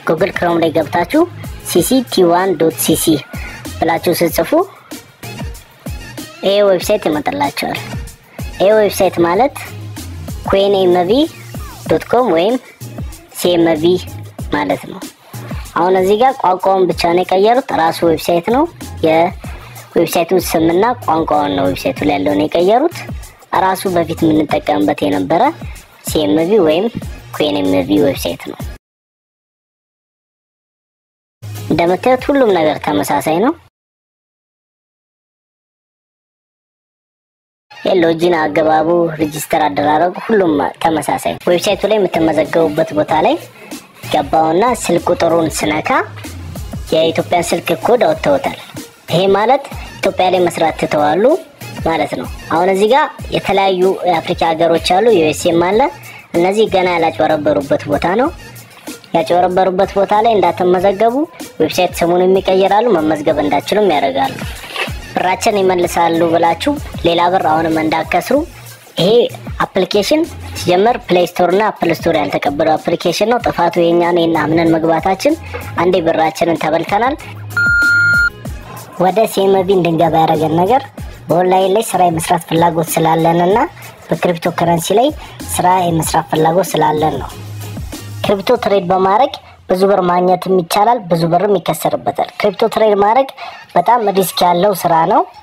ጉግል ክሮም ላይ ገብታችሁ ሲሲ ቲ1 ዶት ሲሲ ብላችሁ ስጽፉ ይሄ ዌብሳይት ይመጣላቸዋል። ይሄ ዌብሳይት ማለት ኩዌን ኤምቪ ዶት ኮም ወይም ሲኤምቪ ማለት ነው። አሁን እዚህ ጋር ቋንቋውን ብቻ ነው የቀየሩት። ራሱ ዌብሳይት ነው። የዌብሳይቱን ስምና ቋንቋውን ነው ዌብሳይቱ ላይ ያለውን የቀየሩት። ራሱ በፊት የምንጠቀምበት የነበረ ሲኤምቪ ወይም ኩዌን ኤምቪ ዌብሳይት ነው። እንደምታዩት ሁሉም ነገር ተመሳሳይ ነው። ሎጂን አገባቡ፣ ሬጂስተር አደራረጉ ሁሉም ተመሳሳይ። ዌብሳይቱ ላይ የምትመዘገቡበት ቦታ ላይ ገባውና ስልክ ቁጥሩን ስነካ የኢትዮጵያን ስልክ ኮድ አወጥተውታል። ይሄ ማለት ኢትዮጵያ ላይ መስራት ትተዋሉ ማለት ነው። አሁን እዚህ ጋር የተለያዩ የአፍሪካ ሀገሮች አሉ፣ ዩኤስኤም አለ። እነዚህ ገና ያላጭበረበሩበት ቦታ ነው። ያጭበረበሩበት ቦታ ላይ እንዳትመዘገቡ ዌብሳይት ስሙን የሚቀይራሉ፣ መመዝገብ እንዳችሉም ያደርጋሉ። ብራችን ይመልሳሉ ብላችሁ ሌላ ብር አሁንም እንዳከስሩ። ይሄ አፕሊኬሽን ሲጀመር ፕሌይ ስቶር እና አፕል ስቶር ያልተቀበለው አፕሊኬሽን ነው። ጥፋቱ የኛ ነው እና አምነን መግባታችን አንዴ ብራችንን ተበልተናል። ወደ ሲኤምቪ እንድንገባ ያደረገን ነገር በኦንላይን ላይ ስራ የመስራት ፍላጎት ስላለን እና በክሪፕቶ ከረንሲ ላይ ስራ የመስራት ፍላጎት ስላለን ነው። ክሪፕቶ ትሬድ በማድረግ ብዙ ብር ማግኘትም ይቻላል፣ ብዙ ብርም ይከሰርበታል። ክሪፕቶ ትሬድ ማድረግ በጣም ሪስክ ያለው ስራ ነው።